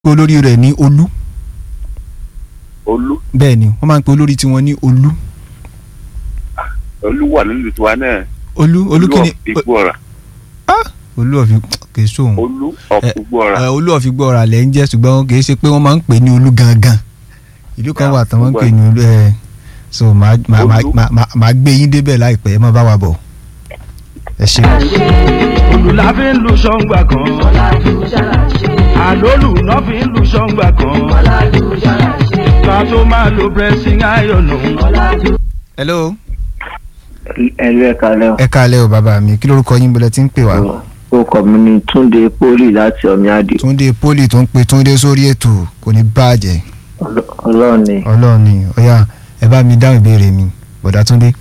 pe olórí rẹ̀ ní olú olú bẹ́ẹ̀ ni wọ́n máa ń pe olórí tiwọn ní olú olú wà nílùú tiwa náà olú olú kí ni ìgbọ́ra olú ọ̀fi kì í sóhun olú ọ̀pùgbọ́ra ẹ, olú ọ̀fi gbọ́ ọ̀rà lẹ́ ń jẹ́ ṣùgbọ́n kì í ṣe pé wọ́n máa ń pè ní olú gangan ìlú kan Ah, wà tán wọ́n ń pè gbogbo ní olú ẹ̀ so màá màá- màá- Olú. màá- màá- màá gbé yín débẹ̀ láìpẹ́ ẹ má bá wa bọ̀ ẹ ṣe. olùlà fi ń lu ṣọ́ngbà kan àlólù náà fi ń lu ṣọ́ngbà kan ká tó máa lo pressing iron nù. hello ẹlú ẹ̀ka lẹ́wọ̀n. ẹ káalẹ́ o bàbá mi kí lórúkọ yín bọ́lẹ̀ tí ń pè wá. orúkọ mi ni túnde poli láti ọmíàdì túndé poli tó ń pe túndé sórí ètò kò ní bàjẹ́ ọlọ́run ni ọlọ́run ni ọ̀yà ẹ bá mi dáhùn ìbéèrè mi bọ̀dá túndé.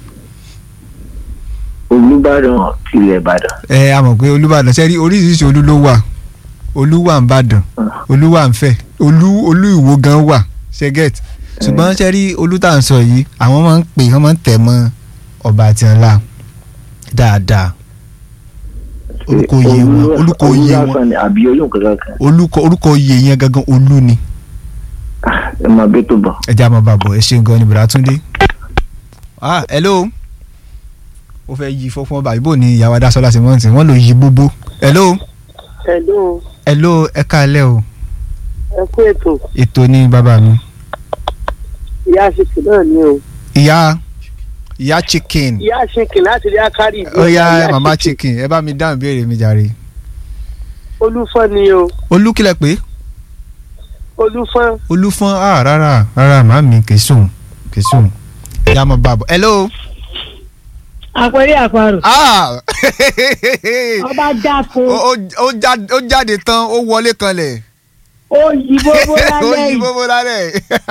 olùbàdàn tilẹ̀ ìbàdàn ẹ a mọ̀ pé olúbàdàn ṣe rí oríṣiríṣi olú ló wà olú wà ń bàdàn olú wà ń fẹ̀ olú olú ìwó gan wà ṣẹ́gẹ̀t ṣùgbọ́n ṣe rí olú tá à ń sọ yìí àwọn máa ń pè wọ́n máa ń tẹ̀ mọ́ ọba àti ọ̀la dáadáa orúkọ oyè wọn orúkọ oyè wọn olùbàdàn ni àbí olóhùn kankan kan orúkọ orúkọ oyè yẹn gangan olú ni Ah, ẹ máa bẹ́ tó bọ̀. ẹ jẹ́ àmọ́ bàbọ̀ ẹ ṣeun gan ni bùrà túndé. ah hello ó fẹ́ yí fọ́fún ọba ìbò ní ìyàwó adásọ́lá sí mọ́ǹtì wọ́n lò yí gbogbo hello Hello, hello ẹ káalẹ́ o ẹ kú ètò. ètò ní bàbá mi Ìyá Ṣìkì náà ni o. ìyá ìyá chicken Ìyá Ṣìkì láti rí Akárì. ó yá mama chicken ẹ bá mi dáhùn ìbéèrè mi jàre Olúfọ́n ni o. olú kílẹ̀ pé Olúfọ́n. olúfọ́n ah rárá rárá màmí kì í sùn kì í sùn ẹ já mọ́ bàbọ̀ hello àpẹẹrẹ àparò ah ọba dáko ó ó- ó já- ó jáde tán ó wọlé kanlẹ̀. ó yí bóbó ó lálẹ́ yí yìí bóbó lálẹ́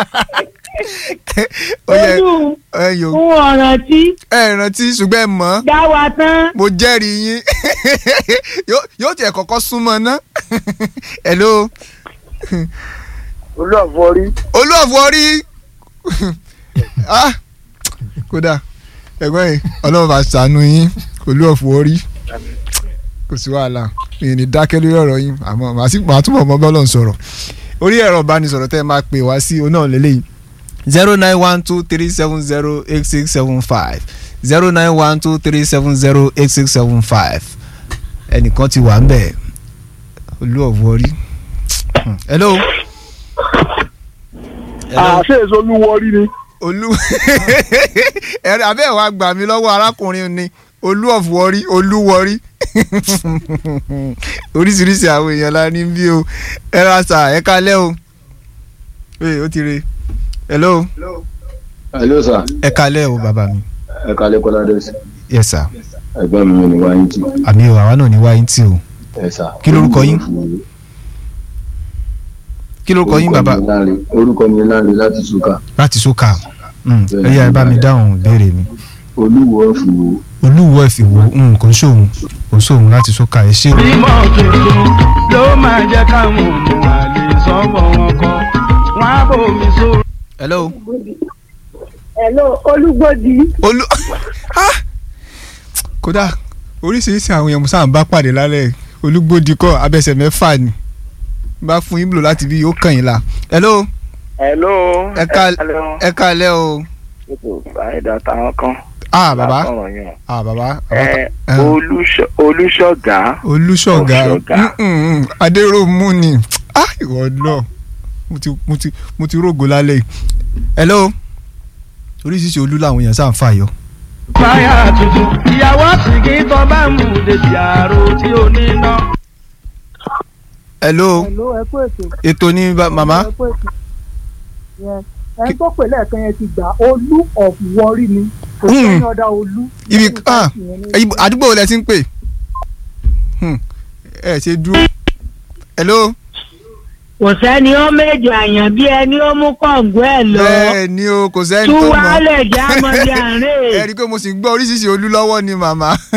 ó yẹ olú ẹ yò fún ọ̀ràn tí ẹ rántí ṣùgbọ́n ẹ mọ̀ ọ́, dá wa tán mo jẹ́rìí yín Yóò- yóò tiẹ̀ kọ́kọ́ súnmọ́ ná hello Olú àfọrí. olúọ̀fọ̀ rí Ah, kódà ẹ̀gbọ́n yìí ọlọ́run bá ṣàánú yín olúọ̀fọ̀ rí kò sí wàhálà mi ò ní dákẹ́ lórí ọ̀rọ̀ yín àmọ́ màá sì màá túbọ̀ mọ́ bọ́lọ̀ ń sọ̀rọ̀ orí ẹ̀rọ ìbánisọ̀rọ̀ tẹ́ ẹ máa pè wá sí oná lélẹ́yìn zero nine one two three seven zero eight six seven five zero nine one two three seven zero eight six seven five ẹnìkan ti wà ń bẹ̀ olúọ̀fọ̀ rí hello. hello Àṣé èso olúwọrí ni. olú ẹ̀rọ abẹ́ wa gbà mí lọ́wọ́ arákùnrin ni olú ọ̀fọ̀rí olúwọrí oríṣiríṣi àwọn èèyàn la ní bí o ẹ ra sà ẹ kalẹ́ o ee ó ti re hello hello sir ẹ kalẹ́ o bàbá mi ẹ kalẹ kọládé sí yes sir ẹ̀gbọ́n mi ní wáyé tì àmì o àwa náà ní wáyé tí o ẹ sà. Kí lorúkọ yín? kí lórúkọ yín bàbá orúkọ mi láre láti ṣúkà láti sókà Mm, ẹ yá ẹ bá mi dáhùn ìbéèrè mi olúwo ọ̀fùwò olúwo ẹ̀fìwò mm, kò ń ṣòun kò ń ṣòun láti sókà ẹ ṣé o. bímọ tuntun ló máa jẹ́ káwọn ọmọ àlè sọ́wọ́ wọn kọ́ wọn á bòmí sórí. hello. hello olúgbòdì olú Ah! kódà oríṣiríṣi àwọn èèyàn sáà ń bá pàdé lálẹ́ olúgbòdì kọ́ abẹ́sẹ̀ mẹ́fà ni bá fún yín bùlọ láti bí ó kàn yín la hello hello ẹ ká ẹ kálẹ́ o àìdá táwọn kan ah bàbá lákọ̀rọ̀ yẹn. ah bàbá ẹ Eh. Olúṣọ- olúṣọ̀gá olùṣọ́gà Olùṣọ́gà. Mm, mm, adéròmù ni ah ìwọ lọ mo ti mo ti mo ti rògo lálẹ́ yìí hello oríṣiríṣi olú làwọn èèyàn sáà ń fà yọ. fáyà tuntun ìyàwó sìnkì tó bá mú dèjì àrò tí ò ní ná. hello hello ẹ kú ètò ètò ní ba- màmá ẹ kú ètò Yes. ẹni tó pè lẹ́ẹ̀kan yẹn ti gbà olú of worry ni kò Mm. sẹ́ni ọ̀dà olú ibi Lẹ́yìn ah táàkì yẹn ní- ibo- àdúgbò wo lẹ ti ń pè Hmm, ẹ ṣe dúró hello kò sẹ́ni ó méjì àyàn bí ẹni ó mú kọ̀ǹgọ́ ẹ̀ lọ bẹ́ẹ̀ ni o kò sẹ́ni tú tó mọ̀ wálẹ̀ jámọ́ bí àárẹ̀. ẹ rí i pé mo sì ń gbọ́ oríṣiríṣi olú lọ́wọ́ ni màmá